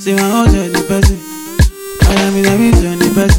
Say my house on the person. I am in the midst on the person.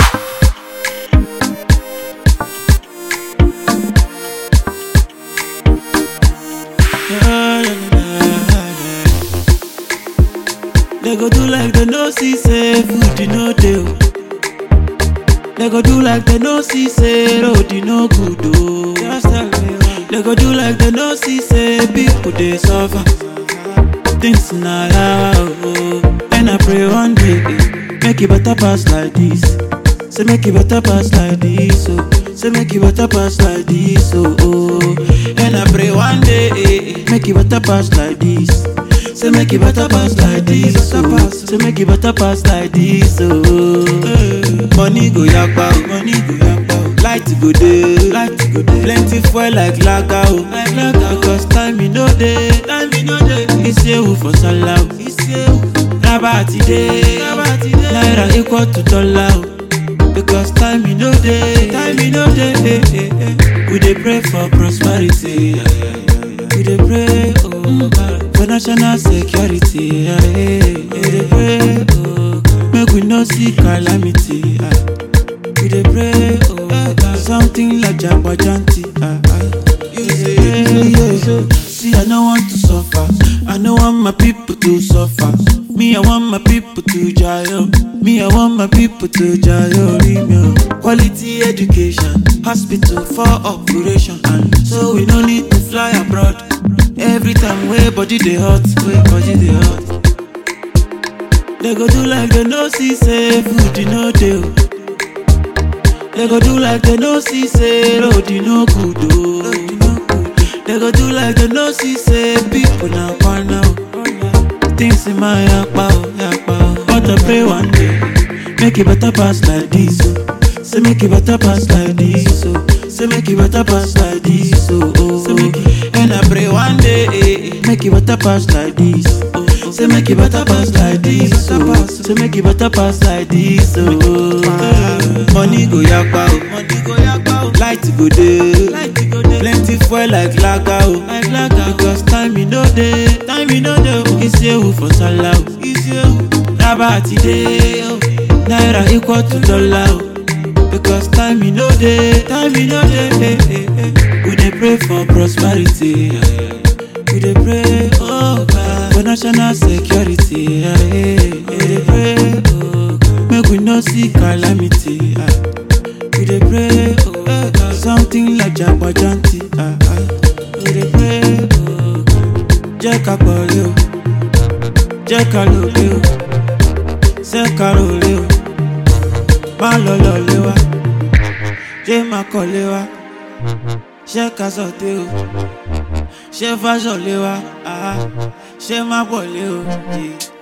They go do like they no see say food you no dey. oh. They go do like they no see say road you no good oh. Just tell me why. They go do like they no see say people dey suffer. Things na yawa oh. And I pray one day eh, make it better pass like this. Say make it better pass like this oh. Say make it better pass like this oh. oh. And I pray one day eh, eh, make it better pass like this. Say make it better pass like this oh. Say make it better pass like this oh. Money go yakpa oh. Money go yakpa oh. Light go dey. Light go dey. Plenty fuel like lager oh. Like lager because time e no dey. Time e no dey. Isewu for sallah oh. Isewu. Raba ti dey. Raba ti dey. Naira equal to dollar oh. Because time e no dey. Time e no dey. eh, eh, eh. We dey pray for prosperity. yeah, yeah, yeah, yeah. We dey pray oh God, for national security. yeah, yeah, yeah. We dey pray oh God, make we no see calamity. ah. We dey pray oh God, something like jagbajanti. ah, ah. You say, yeah, yeah. See, I no want to suffer. I no want my people to suffer. Me, I want my people to jail. Me, I want my people to jail. Remember. Quality education, hospital for operation, and so we no need to fly abroad. Every time way body dey hot, way body dey hot. They go do like they no see say food you no dey. oh. They go do like they no see say road you no good oh. They go do like they no see say people na kwana oh. Things in my yakpa oh, yakpa oh. But I pray one day, make it better pass like this oh. Say make it better pass like this oh. Say make it better pass like this oh. oh. Say make it, and I pray one day, eh, eh, make it better pass like this. Oh. Say make it better pass like this oh. Say make it better pass like this oh. Money go yakpa oh. Money go yakpa oh. Light go dey. Light go dey. Plenty fuel like lager oh. Like lager because time e no dey. Time e no dey oh. Isewu for sallah oh. Isewu. Raba ti dey oh. Naira equal to dollar oh. Because time e no dey. Time e no dey. eh, eh, eh. We dey pray for prosperity. yeah, yeah. We dey pray, oh God, for national security. Yeah, yeah. We dey pray, oh God, make we no see calamity. ah. We dey pray, oh God, something like jagbajanti. ah, ah. We dey pray, oh God, jẹ́ ká pọ̀lẹ́ o, jẹ́ ká lòlẹ́ o, ṣé ká rọ̀lẹ́ o, má lọ lọ́lẹ́ wa, jẹ́ má kọ́lé wa, ṣé ká sọ̀tẹ́ o ṣé fáṣọ lé wa àá ṣé má pọ̀ lé o. yeah.